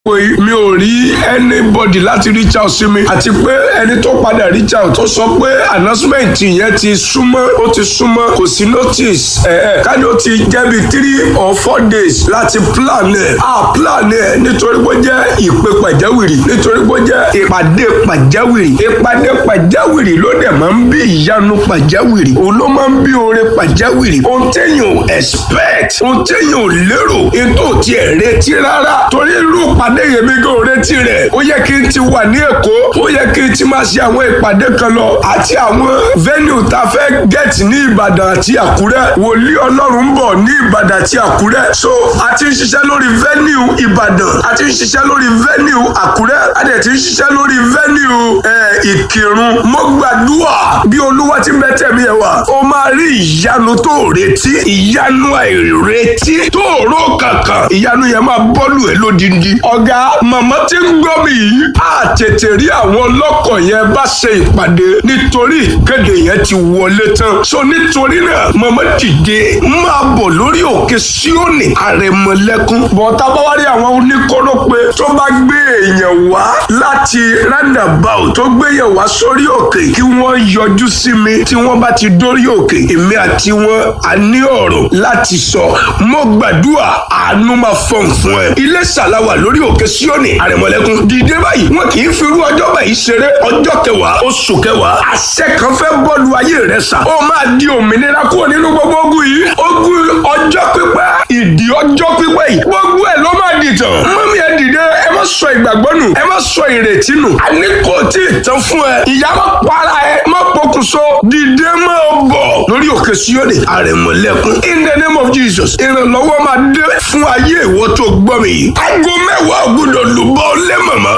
pé mi ò rí anybody láti reach out sí mi àti pé ẹni tó padà reach out tó sọ pé announcement yẹn ti súnmọ́ ó ti súnmọ́ kò sí notice ẹ̀ ẹ̀ káni ó ti jẹ́ bí three or four days láti plan ẹ̀ á plan ẹ̀ nítorí pé ó jẹ́ ìpè pàjáwìrì nítorí pé ó jẹ́ ìpàdé pàjáwìrì ìpàdé pàjáwìrì ló dẹ̀ máa ń bí ìyanu pàjáwìrì òun ló máa ń bí oore pàjáwìrì ohun téèyàn ò expect ohun téèyàn ò lérò ètò tiẹ̀ retí rárá torí irú ìpàdé yẹn mi kò retí rẹ̀ ó yẹ kí n ti wà ní èkó ó yẹ kí n ti máa ṣe àwọn ìpàdé kan lọ àti àwọn venue tá a fẹ́ get ní ìbàdàn àti àkúrẹ́ wòlíì ọlọ́run ń bọ̀ ní ìbàdàn àti àkúrẹ́ so a ti ń ṣiṣẹ́ lórí venue ìbàdàn a ti ń ṣiṣẹ́ lórí venue àkúrẹ́ a dẹ̀ ti ń ṣiṣẹ́ lórí venue ìkírun mo gbàdúrà bí olúwa ti mẹ́tẹ̀ mi ẹ̀ wá o máa rí ìyanu tó retí ìyanu àìretí tó rò kankan ìyanu yẹn máa bọ́lù ẹ̀ lódindi ọ̀gá màmá tí ń gbọ́ mi yìí á tètè rí àwọn ọlọ́kọ̀ yẹn bá ṣe ìpàdé nítorí ìkéde yẹn ti wọlé tán so nítorí náà màmá dìde máa bọ̀ lórí òkè síónì àrẹ̀mọ̀lẹ́kún bọ̀tá bá wá rí àwọn oníkóró pé tó bá gbé èèyàn wá láti roundabout tó gbé èèyàn wá sórí òkè kí wọ́n yọjú sí mi tí wọ́n bá ti dórí òkè èmi àti wọn a ní ọ̀rọ̀ láti sọ mo gbàdúrà àánú máa fọ̀n fún ẹ ilé ṣàlàwà lórí òkè síónì àrẹ̀mọ̀lẹ́kún dìde báyìí wọn kì í fi irú ọjọ́ báyìí ṣeré ọjọ́ kẹwàá oṣù kẹwàá àṣẹ kan fẹ́ bọ́ọ̀lù ayé rẹ sà ó máa di òmìnira kúrò nínú gbogbo ogun yìí ogun ọjọ́ pípẹ́ ìdí ọjọ́ pípẹ́ yìí gbogbo ẹ̀ ló máa dìtàn mọ́mí ẹ dìde ẹ má sọ ìgbàgbọ́ nù ẹ má sọ ìrètí nù àní kò tí ì tán fún ẹ ìyá má para ẹ má pokùnso dìde má bọ̀ lórí òkè síónì àrẹ̀mọ̀lẹ́kún in the name of Jesus ìrànlọ́wọ́ máa dé fún ayé ìwọ tó gbọ́ mi yìí aago mẹ́wàá gbọ́dọ̀ lùbọ́ lé mọ̀mọ́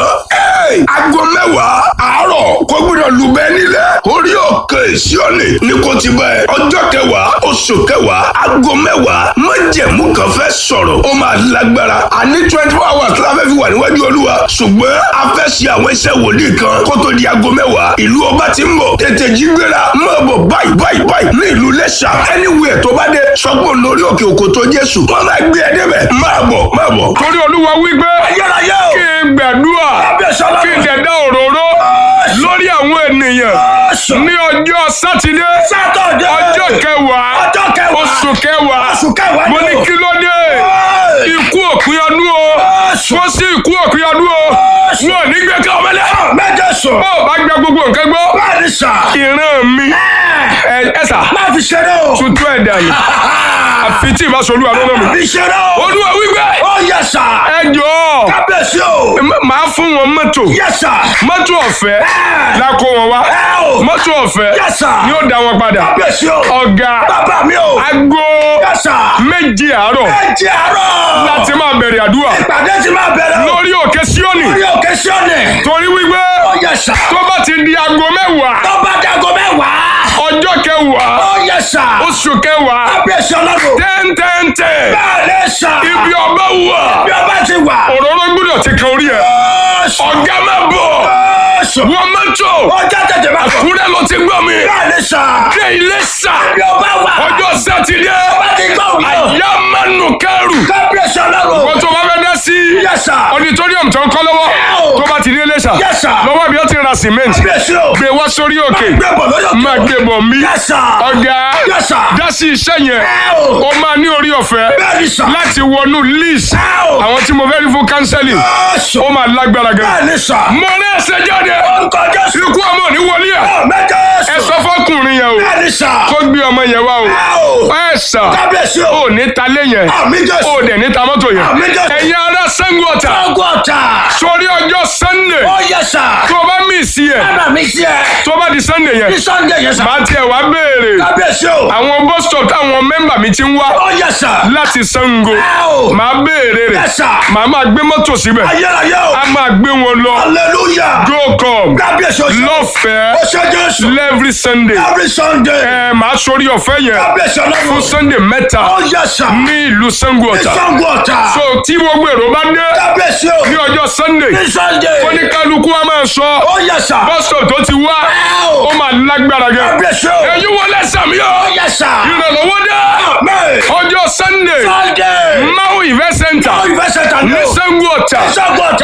aago mẹ́wàá àárọ̀ kó gbọ́dọ̀ lùbẹ́ nílẹ̀ orí òkè síónì ní kò ti bẹ́ẹ̀ ọjọ́ kẹwàá oṣù kẹwàá aago mẹ́wàá májẹ̀mú kan fẹ́ sọ̀rọ̀ ó máa lágbára àní twenty four hours la fẹ́ fi wà níwájú olúwa ṣùgbọ́n a fẹ́ ṣe àwọn iṣẹ́ wòlíì kan kó tó di aago mẹ́wàá ìlú ọba ti ń bọ̀ tètè jí gbéra máa bọ̀ báyìí báyìí báyìí ní ìlú lẹ́ṣà anywhere tó bá dé sọ́gbọ̀n lórí òkè òkò tó jésù wọ́n máa gbé ẹ débẹ̀ máa bọ̀ máa bọ̀. torí olúwa wí pé kí n gbàdúrà kí n dẹ̀ dá òróró lórí àwọn ènìyàn ní ọjọ́ sátidé ọjọ́ kẹwàá oṣù kẹwàá mo ní kí ló dé ikú òpin ọdún o wọ́n sí ikú òpin ọdún o wọn ò ní gbé ká ọmọ lẹ́yìn bó o bá gbẹ gbogbo nǹkan gbọ́ ìran mi ẹ sà tuntun ẹ̀ dànù àfi tí ìbá sọ olúwa lọ́nà mi olúwa wípé ẹ jọ̀ọ́ máa fún wọn mọ́tò mọ́tò ọ̀fẹ́ la kó wọn wá mọ́tò ọ̀fẹ́ ni ó dá wọn padà ọ̀gá aago méje àárọ̀ láti máa bẹ̀rẹ̀ àdúrà lórí òkè síónì torí wípé tó bá ti di aago mẹ́wàá ọjọ́ kẹwàá oṣù kẹwàá tẹ́ntẹ́ntẹ́ ibi ọba wà òróró gbọ́dọ̀ ti kan orí ẹ̀ ọ̀gá má bọ̀ wọ́n mọ́tò àkúrẹ́ ló ti gbọ́ mi dé ilé sà ọjọ́ sátidé àyà mánu kẹrù wọ́n tó bá fẹ́ dá sí auditorium tó ń kọ́ lọ́wọ́ tó bá ti dé ilé sà lọ́wọ́ bí ó ti ra cement gbé wá sórí òkè máa gbé bọ̀ mí ọ̀gá dá sí iṣẹ́ yẹn ó máa ní orí ọ̀fẹ́ láti wọnú list àwọn tí mo fẹ́ rí fún counseling ó máa lágbára gan. mo ní ẹsẹ̀ jáde ikú ọmọ ní wọlé ẹ̀ ẹ sọ fọkùnrin yẹn o kó gbé ọmọ yẹn wá o ẹ sà ó ní ta lé yẹn ó dẹ̀ ní ta mọ́tò yẹn ẹ̀yin ará Ṣàngó Ọ̀tà sórí ọjọ́ Sunday tó bá mí sí ẹ̀ tó bá di Sunday yẹn máa tiẹ̀ wá béèrè àwọn bus stop táwọn mẹ́mbà mi ti ń wá láti Ṣàngó máa béèrè rẹ̀ màá máa gbé mọ́tò síbẹ̀ a máa gbé wọn lọ go come lọ́fẹ̀ẹ́ every Sunday ẹ máa sórí ọ̀fẹ́ yẹn fún Sunday mẹ́ta ní ìlú Ṣàngó Ọ̀tà so tí gbogbo èrò bá dé ní ọjọ́ Sunday oníkálukú wa máa sọ Ó yẹ sà. bọ́sọ̀ tó ti wá Ó. ó máa lágbára gan. Kábíyèsí o. ẹ̀yin wọlé sàmì Ó o yẹ sà. ìrànlọ́wọ́ dé Amen. ọjọ́ sunday Sunday. maui event center Ó ìfẹsẹ̀ tà ní ní o. sango ọ̀tà Sọ́gbọ̀n